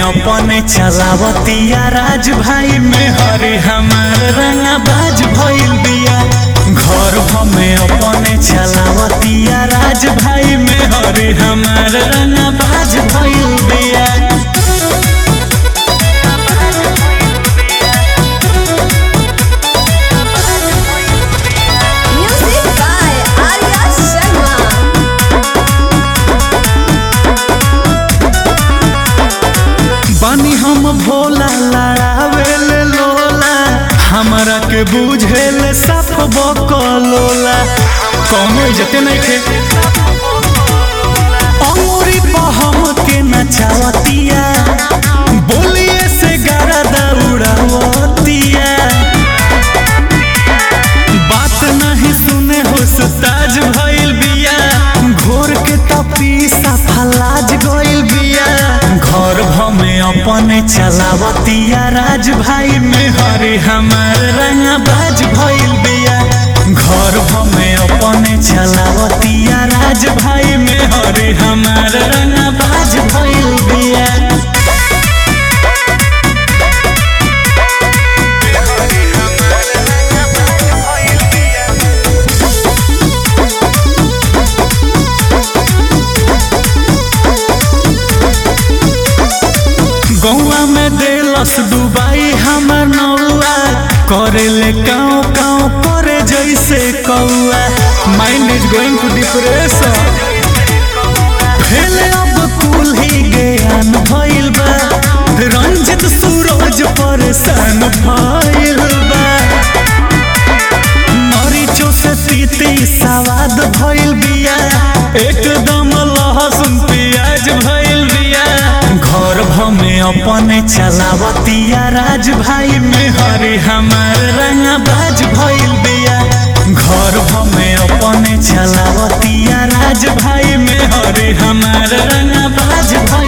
अपने चलावतिया राज भाई में हरे हमार रंगाबाज भइल बिया घर हमें अपने चलावतिया राज भाई में हरे हमार रंगाबाज भइल बिया Music by Arya Sharma. बानी हम भोला लड़ावेल लोला हमरा के बुझेल साफ बकलोला कौनो इज्जते नहीं खे अमूरी बहम के नचावतिया बोलिए से गारा दौड़ावतिया बात नहीं सुने हो सुताज भइल बिया घोर के तपी सफलाज गइल बिया घर भमे अपने चलावतिया राज भाई में हरे हमार रंगाबाज भइल बिया घर भमे अपने चलावतिया राज भाई में हरे हमार रंगाबाज भइल बिया गौआ में देलस डुबाई हमर नौआ करेले काँव काँव करे जैसे कौआ mind is going to depression फेले अब कुल ही ज्ञान भइल बा रंजित सूरज परेशान भइल बा मरीचो से तीती सवाद भइल बिया एकदम लहसुन प्याज भइल बिया घर भमे अपने चलावतिया राज भाई में हरे हमार रंगाबाज भइल बिया घर भमे अपने चलावतिया राज भाई में हरे हमार रंगाबाज भइल